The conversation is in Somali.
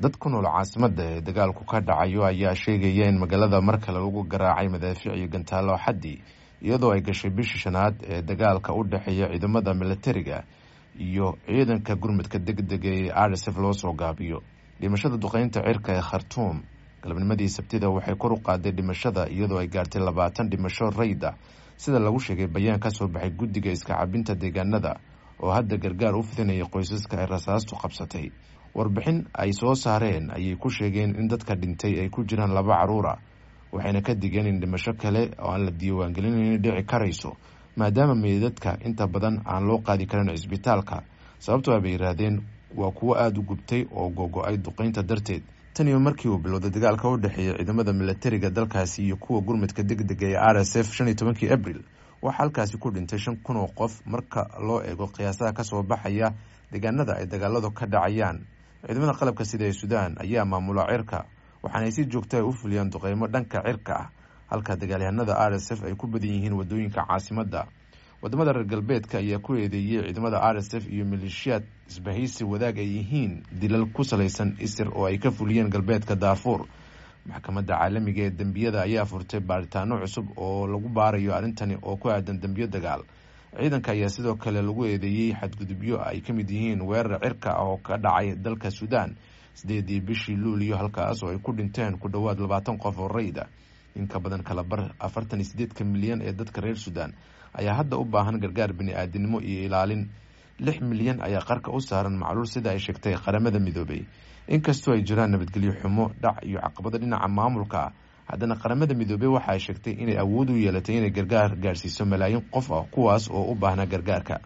dad ku nool caasimadda ee dagaalku ka dhacayo ayaa sheegaya in magaalada mar kale lagu garaacay madaafiic iyo gantaalo xaddi iyadoo ay gashay bishii shanaad ee dagaalka u dhexeeya ciidamada milatariga iyo ciidanka gurmudka degdega ee rsf loo soo gaabiyo dhimashada duqeynta cirka ee khartuum galabnimadii sabtida waxay kor u qaaday dhimashada iyadoo ay gaartay labaatan dhimasho rayda sida lagu sheegay bayaan ka soo baxay guddiga iska cabinta deegaanada oo hadda gargaar u fidinaya qoysaska ay rasaastu qabsatay warbixin ay soo saareen ayay ku sheegeen in dadka dhintay ay ku jiraan laba caruura waxayna ka digeen in dhimasho kale oo aan la diiwaangelinayn dhici karayso maadaama meydadka inta badan aan loo qaadi karin cisbitaalka sababtoo bay yidhaahdeen waa kuwo aada u gubtay oo gogo-ay duqeynta darteed tan iyo markii uu bilowday dagaalka u dhexeeya ciidamada milatariga dalkaasi iyo kuwa gurmudka degdega ee r s f shan iyo tobankii abril waxaa halkaasi ku dhintay shan kun oo qof marka loo eego qiyaasaha kasoo baxaya deegaanada ay dagaaladu ka dhacayaan ciidamada qalabka sida ee suudaan ayaa maamula cirka waxaanay si joogta a u fuliyaan duqeymo dhanka cirka ah halka dagaalyahanada r s f ay ku badan yihiin wadooyinka caasimadda wadamada reer galbeedka ayaa ku eedeeyey ciidamada r s f iyo maleeshiyaad isbahaysi wadaag ay yihiin dilal ku salaysan isir oo ay ka fuliyeen galbeedka daafuur maxkamadda caalamiga ee dembiyada ayaa furtay baaritaano cusub oo lagu baarayo arrintani oo ku aadan dembiyo dagaal ciidanka ayaa sidoo kale lagu eedeeyey xadgudubyo ay ka mid yihiin weerar cirka ah oo ka dhacay dalka suudaan sideedii bishii luuliyo halkaas oo ay ku dhinteen ku dhowaad labaatan qof oo rayda in ka badan kala bar afartan iyo sideedka milyan ee dadka reer suudaan ayaa hadda u baahan gargaar bini-aadinimo iyo ilaalin lix milyan ayaa qarka u saaran macluul sida ay sheegtay qaramada midoobay inkastoo ay jiraan nabadgelyo xumo dhac iyo caqabado dhinaca maamulka ah haddana qaramada midoobey waxa ay sheegtay inay awood u yeelatay inay gargaar gaarsiiso malaayiin qof ah kuwaas oo u baahnaa gargaarka